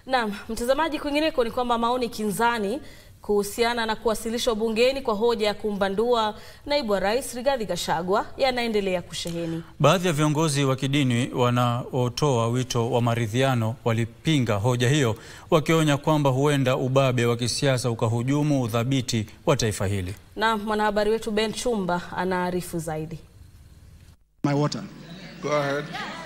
Naam, mtazamaji, kwingineko ni kwamba maoni kinzani kuhusiana na kuwasilishwa bungeni kwa hoja ya kumbandua naibu wa rais Rigathi Gachagua yanaendelea kusheheni. Baadhi ya viongozi wa kidini wanaotoa wito wa maridhiano walipinga hoja hiyo, wakionya kwamba huenda ubabe wa kisiasa ukahujumu udhabiti wa taifa hili. Na mwanahabari wetu Ben Chumba anaarifu zaidi. My water. Go ahead.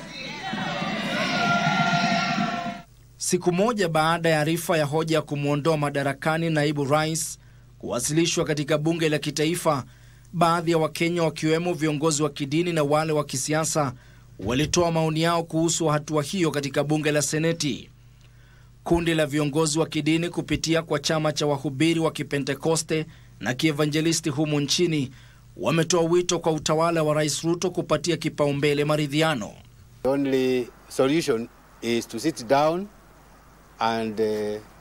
Siku moja baada ya arifa ya hoja ya kumwondoa madarakani naibu rais kuwasilishwa katika bunge la kitaifa, baadhi ya Wakenya wakiwemo viongozi wa kidini na wale wa kisiasa walitoa maoni yao kuhusu hatua hiyo katika bunge la Seneti. Kundi la viongozi wa kidini kupitia kwa chama cha wahubiri wa Kipentekoste na Kievanjelisti humu nchini wametoa wito kwa utawala wa Rais Ruto kupatia kipaumbele maridhiano. The only solution is to sit down and uh,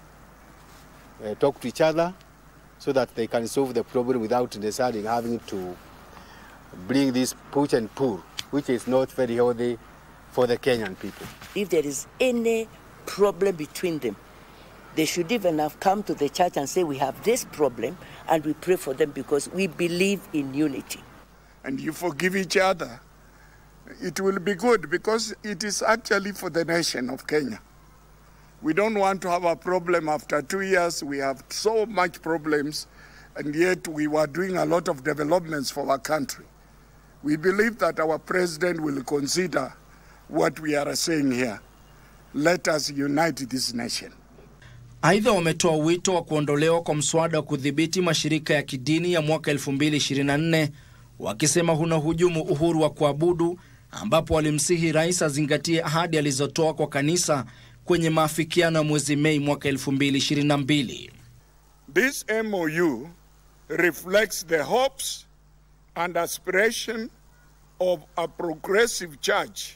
uh, talk to each other so that they can solve the problem without necessarily having to bring this push and pull, which is not very healthy for the Kenyan people. if there is any problem between them, they should even have come to the church and say, We have this problem, and we pray for them because we believe in unity. And you forgive each other. It will be good because it is actually for the nation of Kenya. We don't want to have a problem after two years. We have so much problems, and yet we were doing a lot of developments for our country. We believe that our president will consider what we are saying here. Let us unite this nation. Aidha, wametoa wito wa kuondolewa kwa mswada wa kudhibiti mashirika ya kidini ya mwaka 2024 wakisema huna hujumu uhuru wa kuabudu, ambapo walimsihi rais azingatie ahadi alizotoa kwa kanisa kwenye maafikiano ya mwezi Mei mwaka 2022. This MOU reflects the hopes and aspiration of a progressive church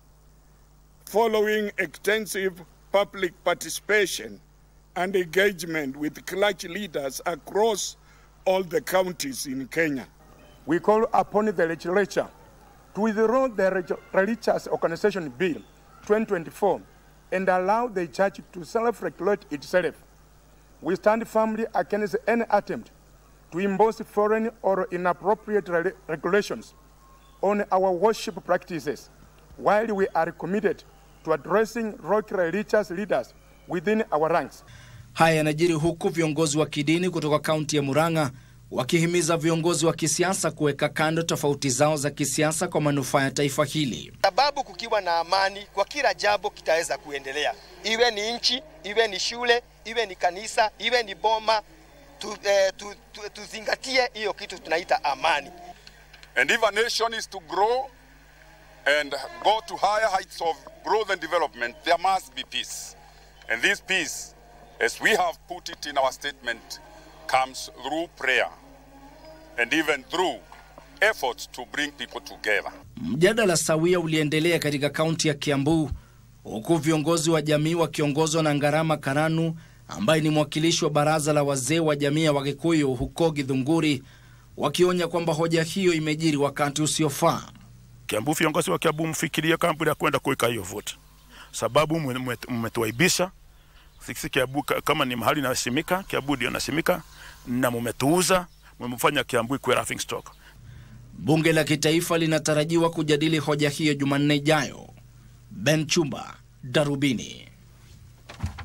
following extensive public participation and engagement with clergy leaders across all the counties in Kenya. we call upon the legislature to withdraw the Reg- Religious Organization Bill 2024 and allow the church to self-regulate itself. We stand firmly against any attempt to impose foreign or inappropriate re- regulations on our worship practices, while we are committed to addressing local religious leaders within our ranks. Haya yanajiri huku viongozi wa kidini kutoka kaunti ya Murang'a wakihimiza viongozi wa kisiasa kuweka kando tofauti zao za kisiasa kwa manufaa ya taifa hili. sababu kukiwa na amani kwa kila jambo kitaweza kuendelea, iwe ni nchi, iwe ni shule, iwe ni kanisa, iwe ni boma. Tu, eh, tu, tu, tuzingatie hiyo kitu tunaita amani. And if a nation is to grow and go to higher heights of growth and development, there must be peace. And this peace, as we have put it in our statement, comes through prayer and even through efforts to bring people together. Mjadala sawia uliendelea katika kaunti ya Kiambu huku viongozi wa jamii wakiongozwa na Ngarama Karanu ambaye ni mwakilishi wa baraza la wazee wa jamii ya Wakikuyu huko Githunguri wakionya kwamba hoja hiyo imejiri wakati usiofaa. Kiambu, viongozi wa Kiambu mfikirie kabla ya kwenda kuweka hiyo vote, sababu mmetuaibisha sisi. Kiambu ka- kama ni mahali nasimika, Kiambu ndio nasimika, na mmetuuza, mmefanya Kiambu ikuwe laughing stock. Bunge la kitaifa linatarajiwa kujadili hoja hiyo Jumanne ijayo. Ben Chumba, Darubini.